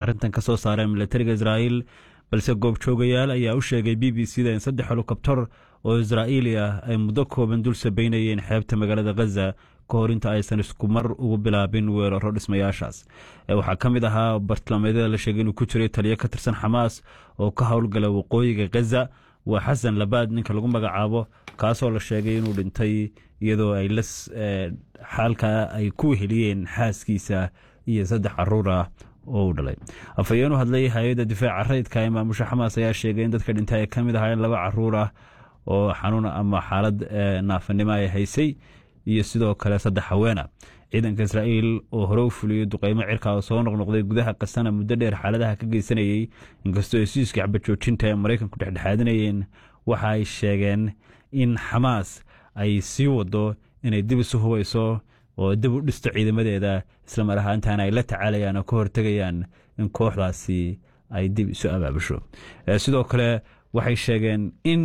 arrintan ka soo saareen milatariga israa'iil balse goobjoogayaal ayaa u sheegay b b c da in saddex helikobtar oo israa'iili ah ay muddo kooban dul sabaynayeen xeebta magaalada khaza ka hor inta aysan isku mar ugu bilaabin weeraro dhismayaashaas waxaa ka mid ahaa bartilmaameedyada la sheegay inuu ku jiray taliyo ka tirsan xamaas oo ka howlgala waqooyiga khaza waa xasan labaad ninka lagu magacaabo kaasoo la sheegay inuu dhintay iyadoo ay la xaalka ay ku heliyeen xaaskiisa iyo saddex caruur ah oo uu dhalay afhayeen u hadlay hay-adda difaaca rayidka ee maamusha xamaas ayaa sheegay in dadka dhintay ay ka mid ahaayeen laba caruur ah oo xanuun ama xaalad naafanimo ay haysay iyo sidoo kale saddex haweena ciidanka israa'iil oo hore u fuliyey duqeymo cirka oo soo noqnoqday gudaha qasana muddo dheer xaaladaha ka geysanayey inkastoo hesiiska xabajoojinta ee maraykanku dhexdhexaadinayeen waxa ay sheegeen in xamaas ay sii wado inay dib isu hubayso oo dib u dhisto ciidamadeeda islamar ahaantaana ay la tacaalayaan oo ka hortegayaan in kooxdaasi ay dib isu abaabusho sidoo kale waxay sheegeen in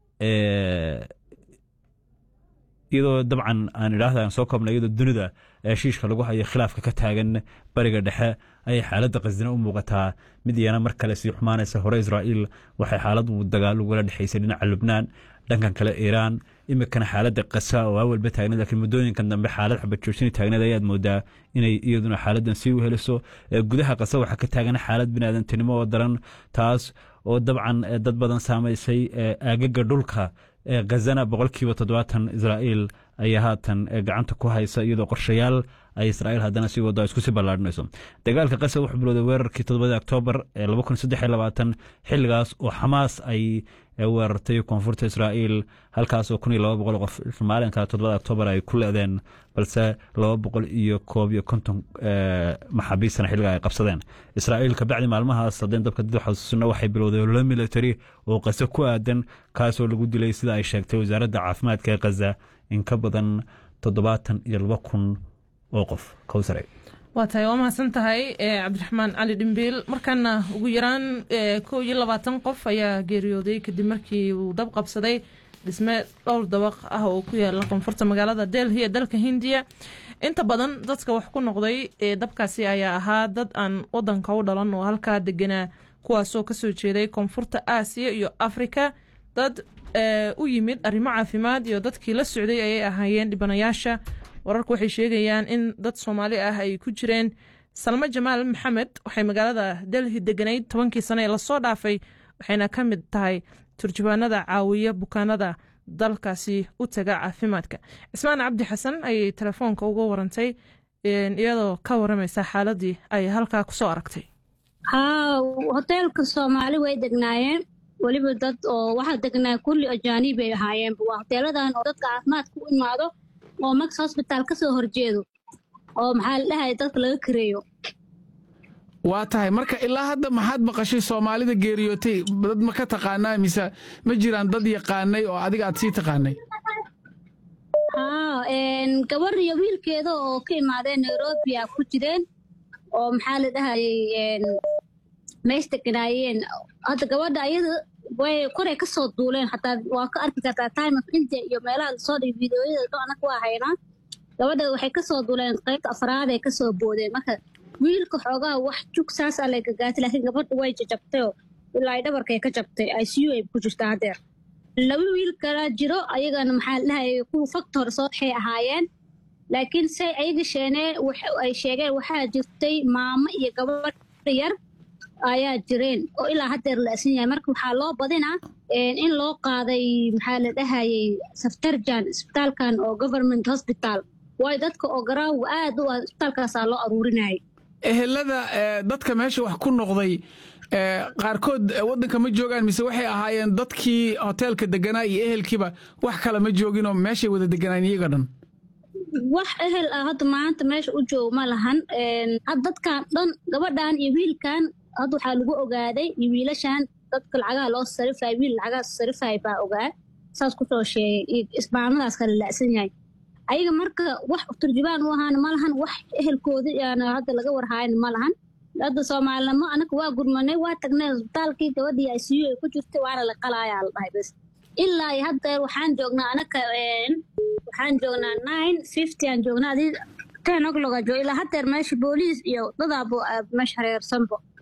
iyadoo dabcan aan idhaahda aan soo koobnay iyadoo dunida heshiishka lagu hayo khilaafka ka taagan bariga dhexe ayay xaaladda qasdina u muuqataa mid iyana mar kale sii xumaanaysa hore israa'iil waxay xaalad dagaal ugala dhexaysay dhinaca lubnaan dhankan kale iiraan imikana xaaladda qasa oo awalba taagneed laakiin muddooyinkan dambe xaalad xabajoojini taagneed ayaad moodaa inay iyaduna xaaladdan sii u heliso gudaha qasa waxaa ka taagan xaalad biniaadantinimo oo daran taas oo dabcan dad badan saamaysay aagaga dhulka khazana boqolkiiba toddobaatan israa'iil ayaa haatan gacanta ku haysa iyadoo qorshayaal ay israa'iil haddana sii wado isku sii ballaadhinayso dagaalka qasa wuxuu bilowday weerarkii toddobadii oktoobar ee laba kun saddex iyo labaatan xilligaas oo xamaas ay weerartay koonfurta israa'iil halkaas oo kun iyo laba boqol qof maalinka toddobada oktoobar ay ku leedeen balse laba boqol iyo koob iyo konton maxaabiistana xilliga ay qabsadeen israa'iil kabacdi maalmahaas haddeen dabka did xasuusina waxay bilowday ololo military oo qase ku aadan kaasoo lagu dilay sida ay sheegtay wasaaradda caafimaadka ee khaza in ka badan toddobaatan iyo laba kun oo qof kowsare waa tahay waa mahadsan tahay cabdiraxmaan cali dhimbiil markaana ugu yaraan kow iyo labaatan qof ayaa geeriyooday kadib markii uu dab qabsaday dhisme dhowr dabaq ah oo ku yaala koonfurta magaalada delhi ee dalka hindiya inta badan dadka wax ku noqday dabkaasi ayaa ahaa dad aan wadanka u dhalan oo halkaa deganaa kuwaasoo kasoo jeeday koonfurta aasiya iyo afrika dad u yimid arrimo caafimaad iyo dadkii la socday ayay ahaayeen dhibanayaasha wararku waxay sheegayaan in dad soomaali ah ay ku jireen salmo jamaal maxamed waxay magaalada delhi deganayd tobankii sane ee lasoo dhaafay waxayna ka mid tahay turjubaanada caawiya bukaanada dalkaasi u taga caafimaadka cismaan cabdi xasan ayay telefoonka uga warantay iyadoo ka waramaysa xaaladii ay halkaa kusoo aragtay haa hoteelka soomaali way degnaayeen weliba dad oo waxaa degnaa kulli ajaaniib ay ahaayeen waa hoteeladan oo dadka caafimaadka u imaado oo max hosbitaal ka soo horjeedo oo maxaa la dhahay dadka laga kareeyo waa tahay marka ilaa hadda maxaad maqashay soomaalida geeriyootay dad ma ka taqaanaa mise ma jiraan dad yaqaanay oo adiga aad sii taqaanay haa gabar iyo wiilkeeda oo ka imaadeen nairobi a ku jireen oo maxaa la dhahayay meesh deganaayeen hadda gabadha ayada way koray ka soo duuleen xataa waa ka arki kartaa time of india iyo meelaha lasoo dhigay videoyada dho anaka waa haynaa gabadha waxay ka soo duuleen qaybta afraad ay ka soo boodeen marka wiilka xoogaha wax jug saasaa lay gagaatay laakiin gabadha way jajabtayoo ilaa ay dhabarkay ka jabtay i c u ay ku jirtaa haddeer laba wiil kala jiro ayagana maxaa la dhahayay kuwa fakta hore soo waxay ahaayeen laakiin say ayaga sheenee ay sheegeen waxaa jirtay maamo iyo gabadh yar ayaa jireen oo ilaa haddeer la asan yahay marka waxaa loo badinaa in loo qaaday maxaa la dhahayay saftarjan isbitaalkan oo government hospital waayo dadka oo garaawa aad u ah isbitaalkaasaa loo aruurinayay ehelada dadka meesha wax ku noqday qaarkood waddanka ma joogaan mise waxay ahaayeen dadkii hoteelka deganaa iyo ehelkiiba wax kale ma jooginoo meeshay wada deganaan iyaga dhan wax ehel ah hadda maanta meesha u joogo ma lahan had dadkan dhan gabadhan iyo wiilkan hadda waxaa lagu ogaaday iyo wiilashan dadka lacagaha loo sarifay wiil lacagaha sarifay baa ogaa saas kusoo sheegay iyo ismaamadaas kala la'san yahay ayaga marka wax turjubaan u ahaana ma lahan wax ehelkoodi aana hadda laga warhaayana ma lahan hadda soomaalinimo anaka waa gurmanay waa tagnay isbitaalkii gabadhii i c u ay ku jirtay waana la qalaayaa la dhahay bas ilaa iyo haddeer waxaan joognaa anaka waxaan joognaa nine fifty aan joognaa adii ten o'clock aan joog ilaa haddeer meesha booliis iyo dadaabo meesha hareersanbo